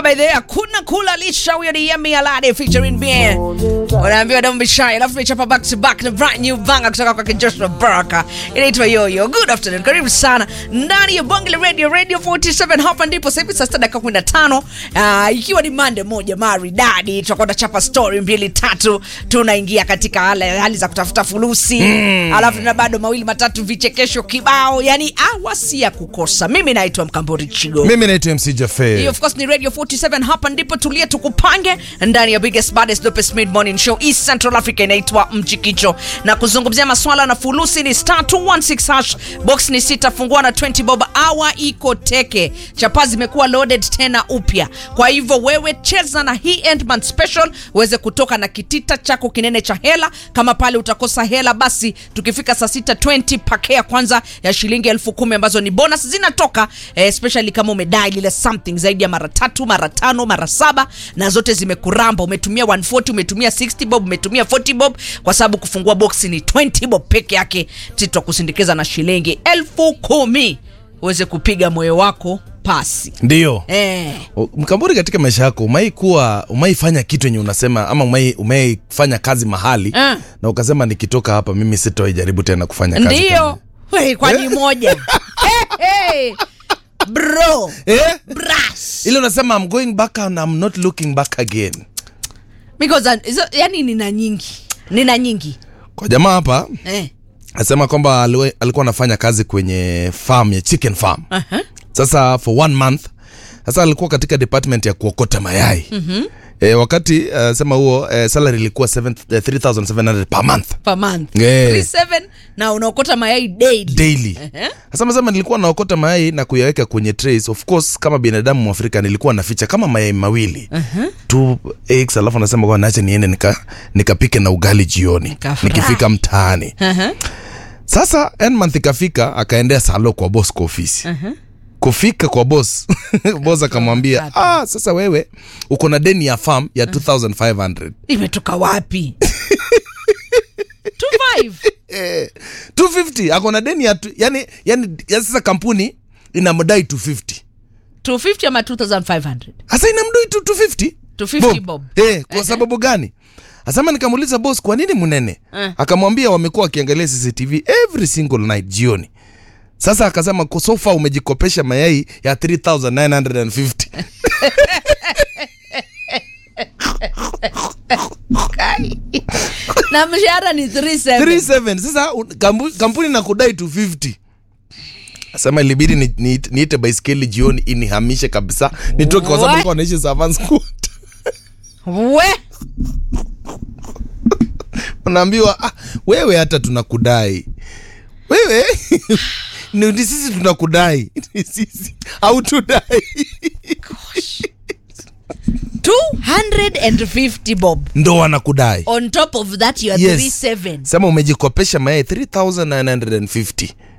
anasema by the way hakuna kula lisha huyo ni Yemi Alade featuring Bien. Unaambiwa don't be shy. Alafu tumechapa back to back na brand new banger kutoka kwa Joshua Baraka. Inaitwa Yoyo. Good afternoon. Karibu sana ndani ya Bonge la Radio Radio 47 hapa ndipo sasa hivi saa 6 dakika 15 uh, ikiwa ni Monday moja maridadi tutakuwa tunachapa story mbili tatu tunaingia katika hali, hali za kutafuta fulusi mm. Alafu na bado mawili matatu vichekesho kibao yani awasi ya kukosa. Mimi naitwa Mkambori Chigo. mimi naitwa mc jafe Hii of course ni Radio 47 hapa ndipo tulie tukupange ndani ya biggest baddest dopest mid morning show East Central Africa inaitwa Mchikicho na kuzungumzia maswala na fulusi ni star 216 hash box ni sita fungua na 20 bob hour iko teke chapa zimekuwa loaded tena upya kwa hivyo wewe cheza na hii endman special uweze kutoka na kitita chako kinene cha hela kama pale utakosa hela basi tukifika saa sita 20 pakea kwanza ya shilingi elfu kumi ambazo ni bonus zinatoka eh, especially kama umedai lile something zaidi ya mara tatu mara tano mara saba na zote zimekuramba umetumia 140 umetumia 60 bob umetumia 40 bob kwa sababu kufungua boksi ni 20 bob peke yake titwa kusindikiza na shilingi elfu kumi uweze kupiga moyo wako pasi ndio eh. O, mkamburi katika maisha yako umai kuwa umaifanya kitu yenye unasema ama umai, umaifanya kazi mahali Ah. na ukasema nikitoka hapa mimi sitoijaribu tena kufanya kazi ndio kama- Wey, kwani moja hey, hey. bro eh? brass ile unasema I'm going back and I'm not looking back again because uh, hizo- yani nina nyingi nina nyingi kwa jamaa hapa eh. asema kwamba aliwe- alikuwa anafanya kazi kwenye farm ya chicken farm uh-huh. sasa for one month sasa alikuwa katika department ya kuokota mayai mm-hmm. e, wakati uh, sema huo uh, salary ilikuwa 7 eh, 3700 per month per month Yeah. 37 na unaokota mayai daily daily Ehe. sasa masema nilikuwa naokota mayai na kuyaweka kwenye trays of course kama binadamu mwafrika nilikuwa naficha kama mayai mawili uh-huh. two eggs alafu nasema kwa naache niende nika nikapike na ugali jioni Nikafurahi. nikifika mtaani Uh-huh. sasa month ikafika akaendea salo kwa boss kwa ofisi uh-huh. kufika kwa boss boss akamwambia ah, sasa wewe uko na deni ya farm ya 2500 imetoka wapi 25 eh, 250 ako na deni ya tu- yani, yani, yani sasa kampuni inamdai 250 250 ama 2500 hasa inamdai tu 250 250 bob. Eh, kwa sababu gani asema nikamuuliza boss kwa nini mnene Eh. akamwambia wamekuwa wakiangalia cctv every single night jioni sasa akasema "Kwa so far umejikopesha mayai ya 3950 na mshahara ni 37 37 sasa un- kampu, kampuni na kudai 250 asema ilibidi ni- ni- niite baiskeli jioni inihamishe kabisa nitoke kwa sababu What? nilikuwa naishi Savans Court. we unaambiwa ah, wewe hata tunakudai wewe ni ni sisi tunakudai ni sisi au tudai 250 bob ndo wanakudai on top of that you are Yes. 37 sema umejikopesha mayai 3950